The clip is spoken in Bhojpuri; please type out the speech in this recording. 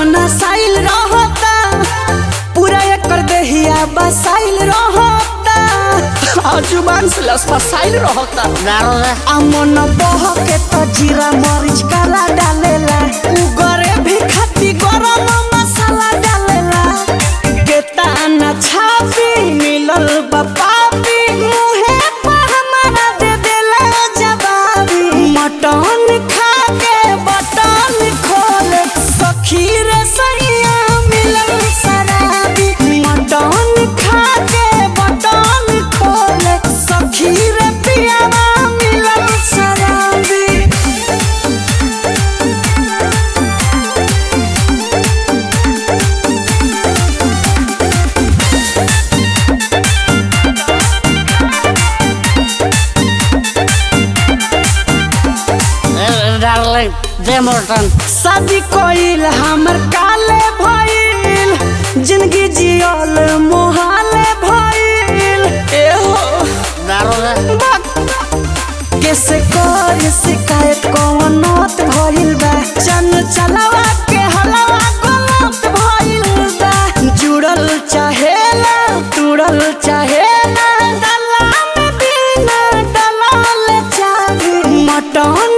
नसाइल रहता पूरा एकर देहिया बसाइल रहता आ जुबान से लस फसाइल रहता दारू रे आ मन बह के तो जीरा मरीच काला डालेला उगरे भी खाती गरम मसाला डालेला केता न छापी मिलल बपापी मुहे पर हमारा दे देला जवाबी मटन खा के बटन खोले सखी रे सैया मिलल शराबी मटन खा के बटन खोले सखी रे पियावा मिलल शराबी डार्लिंग दे मोटन शादी कोइल हमर काले भइल जिंदगी जियल मोहाले भइल एहो दारू रे कैसे कर शिकायत कौन नौत भइल बा चन चलावा के हलवा गलत भइल बा जुड़ल चाहेला तुड़ल चाहेला दला में बिना दलाल चाही मटन